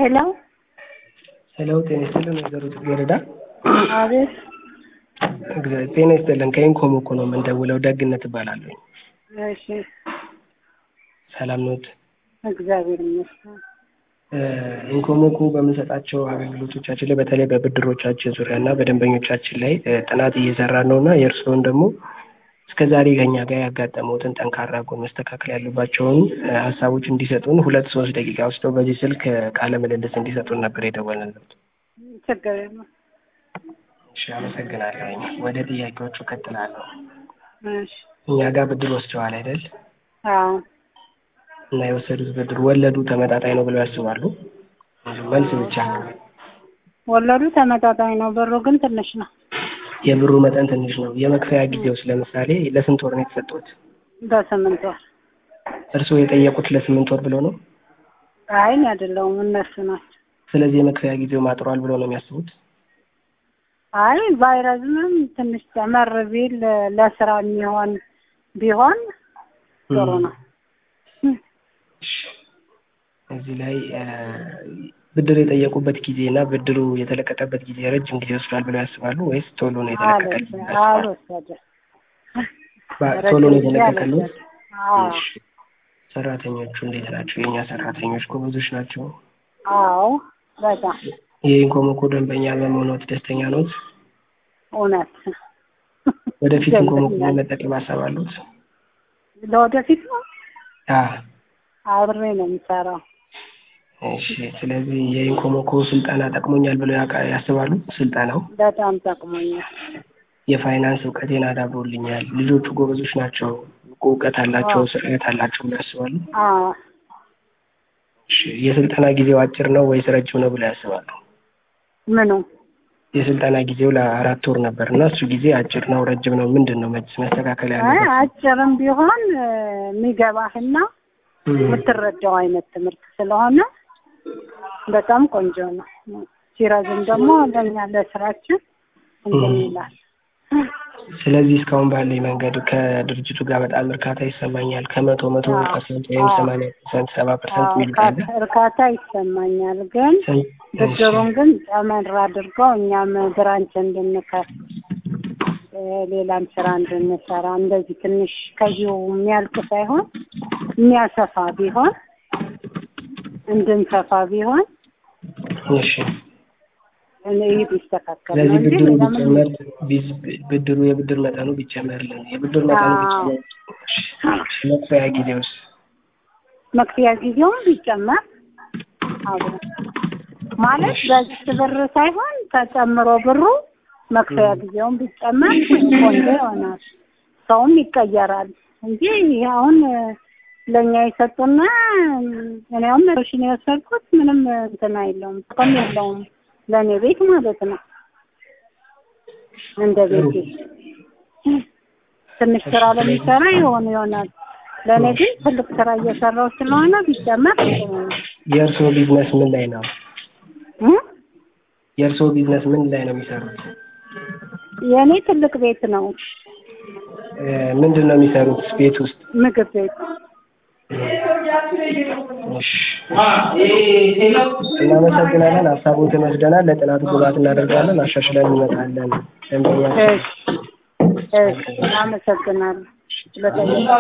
ሄሎ ሄሎ ጤና ይስጥልን ወይዘሮ ጽጌረዳ። አቤት እግዚአብሔር ጤና ይስጥልን። ከኢንኮም እኮ ነው የምንደውለው። ደግነት እባላለሁ። እሺ ሰላም ኖት? እግዚአብሔር ይመስገን ኢንኮሞኮ በምንሰጣቸው አገልግሎቶቻችን ላይ በተለይ በብድሮቻችን ዙሪያ እና በደንበኞቻችን ላይ ጥናት እየሰራን ነው እና የእርስዎን ደግሞ እስከ ዛሬ ከኛ ጋር ያጋጠመውትን ጠንካራ ጎን መስተካከል ያሉባቸውን ሀሳቦች እንዲሰጡን ሁለት ሶስት ደቂቃ ወስደው በዚህ ስልክ ቃለ ምልልስ እንዲሰጡን ነበር የደወልንለት። ችግር የለም እሺ፣ አመሰግናለሁ። ወደ ጥያቄዎቹ እቀጥላለሁ። እሺ እኛ ጋር ብድር ወስደዋል አይደል? አዎ እና የወሰዱት ብድር ወለዱ ተመጣጣኝ ነው ብለው ያስባሉ? መልስ ብቻ ወለዱ ተመጣጣኝ ነው፣ ብሩ ግን ትንሽ ነው። የብሩ መጠን ትንሽ ነው። የመክፈያ ጊዜውስ ለምሳሌ ለስንት ወር ነው የተሰጡት? በስምንት ወር እርስዎ የጠየቁት ለስምንት ወር ብለው ነው? አይ እኔ አይደለሁም እነሱ ናቸው። ስለዚህ የመክፈያ ጊዜው ማጥሯል ብለው ነው የሚያስቡት? አይ ባይረዝምም ትንሽ ጨመር ቢል ለስራ የሚሆን ቢሆን ጥሩ ነው። እዚህ ላይ ብድር የጠየቁበት ጊዜ እና ብድሩ የተለቀቀበት ጊዜ ረጅም ጊዜ ወስዷል ብለው ያስባሉ ወይስ ቶሎ ነው የተለቀቀል? አልወሰደም። ቶሎ ነው የተለቀቀሉት? አዎ እሺ። ሰራተኞቹ እንዴት ናቸው? የእኛ ሰራተኞች ጎበዞች ናቸው? አዎ በጣም የኢንኮሞኮ ደንበኛ በመሆኖት ደስተኛ ኖት? እውነት ወደፊት ኢንኮሞኮ መጠቀም ሀሳብ አሉት? ለወደፊት ነው አዎ። አብሬ ነው የምሰራው። እሺ። ስለዚህ የኢንኮሞኮ ስልጠና ጠቅሞኛል ብለው ያውቃ- ያስባሉ? ስልጠናው በጣም ጠቅሞኛል። የፋይናንስ እውቀቴን አዳብሮልኛል፣ ልጆቹ ጎበዞች ናቸው፣ እውቀት አላቸው፣ ስርዓት አላቸው ብለው ያስባሉ? አዎ እሺ። የስልጠና ጊዜው አጭር ነው ወይስ ረጅም ነው ብለው ያስባሉ? ምኑ የስልጠና ጊዜው ለአራት ወር ነበር እና እሱ ጊዜ አጭር ነው ረጅም ነው ምንድን ነው መስ- መስተካከል አይ ያለበት? አጭርም ቢሆን እ፣ የሚገባህና የምትረዳው አይነት ትምህርት ስለሆነ በጣም ቆንጆ ነው። ሲረዝም ደግሞ ለእኛ ለስራችን እንትን ይላል። ስለዚህ እስካሁን ባለኝ መንገድ ከድርጅቱ ጋር በጣም እርካታ ይሰማኛል። ከመቶ መቶ አዎ። ፐርሰንት ወይም አዎ። ሰማንያ ፐርሰንት ሰባ ፐርሰንት አዎ፣ የሚሉት አለ? እርካ- እርካታ ይሰማኛል። ግን ስንት- ብድሩን ግን ጨመር አድርገው እኛም ብራንች እንድንከፍት እ፣ ሌላም ስራ እንድንሰራ እንደዚህ ትንሽ ከዚሁ የሚያልቅ ሳይሆን የሚያሰፋ ቢሆን እንድንሰፋ ቢሆን እሺ። እኔ ይህ ቢስተካከል ነው ስለዚህ እንጂ ብድሩ ሌላ ምንም ቢጨመር ቢዝ- ብድሩ የብድር መጠኑ ቢጨመርልን የብድር መጠኑ አዎ። ቢጨመር መክፈያ ጊዜ ውስጥ መክፈያ ጊዜውን ቢጨመር አብሮ ማለት በዚህ ብር ሳይሆን ተጨምሮ ብሩ መክፈያ ጊዜውን ቢጨመር ቆንጆ ይሆናል። ሰውም ይቀየራል እንጂ ይሄ አሁን ለእኛ የሰጡና እኔ አሁን መቶ ሺህ ነው የወሰድኩት ምንም እንትን አይለውም ጥቅም የለውም ለእኔ ቤት ማለት ነው። እንደ ቤቴ ትንሽ ስራ ለሚሰራ ይሆን ይሆናል። ለእኔ ግን ትልቅ ስራ እየሰራው ስለሆነ ቢጨመር ጥሩ ነው። የእርስዎ ቢዝነስ ምን ላይ ነው? እ? የእርስዎ ቢዝነስ ምን ላይ ነው የሚሰሩት? የእኔ ትልቅ ቤት ነው፣ እ፣ ምንድን ነው የሚሰሩት ቤት ውስጥ? ምግብ ቤት። እሺ። እናመሰግናለን። ሀሳቦትን ወስደናል። ለጥናቱ ግብዓት እናደርጋለን። አሻሽለን እንመጣለን። ደንበኛ እሺ፣ እሺ፣ አመሰግናለሁ ስለጠየቃችሁ።